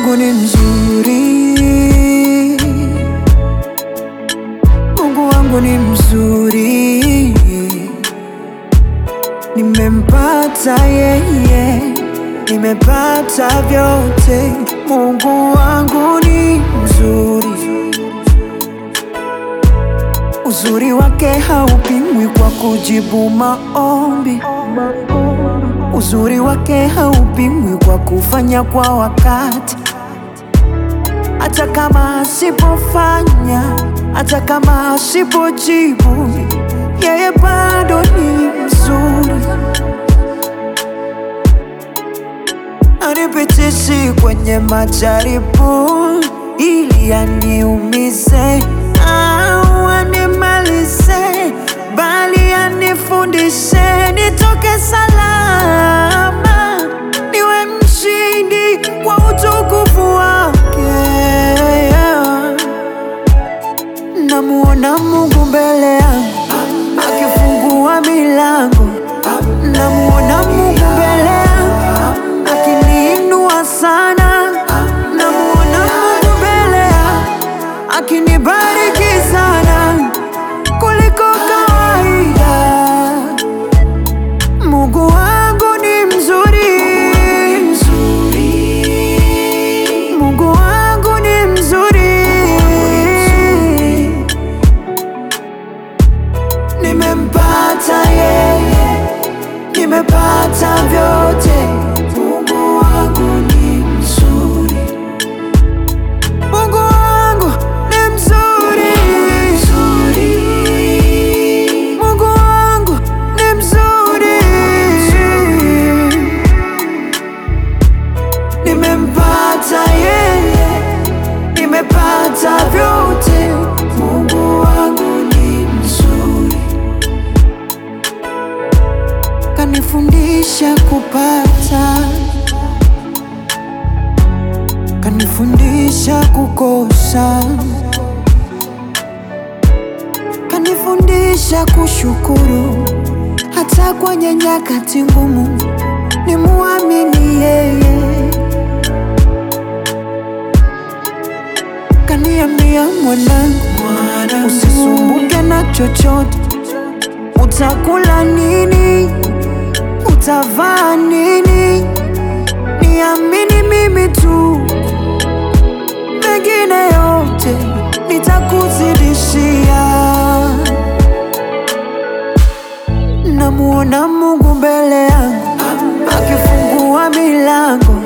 wangu ni mzuri, Mungu wangu ni mzuri, nimempata yeye, nimepata vyote. Mungu wangu ni mzuri, uzuri wake haupimwi kwa kujibu maombi. Uzuri wake haupimwi kwa kufanya kwa wakati, hata kama asipofanya, hata kama asipojibu, yeye bado ni mzuri. Anipitishi kwenye majaribu ili aniumize au animalize, bali anifundishe nitoke salama, niwe mshindi kwa utukufu wake. Namuona Mungu mbele yangu akifungua milango, namuona Mungu mbele yangu akiniinua sana, namuona Mungu mbele yangu akinibariki sana kuliko kawaida. Mungu wangu ni mzuri, Mungu wangu ni mzuri, nimempata yeye, nimepata vyote. Mungu wangu ni mzuri, Mungu wangu ni mzuri, Mungu wangu ni mzuri, nimempata yeye, nimepata vyote. Mungu wangu ni mzuri, kanifundisha kupata, kanifundisha kukosa, kanifundisha kushukuru hata kwenye nyakati ngumu, ni muamini yeye. Kaniambia mwanangu, usisumbuke na chochote, utakula nini, utavaa nini, niamini mimi tu, mengine yote nitakuzidishia. Namuona Mungu mbele yangu akifungua milango,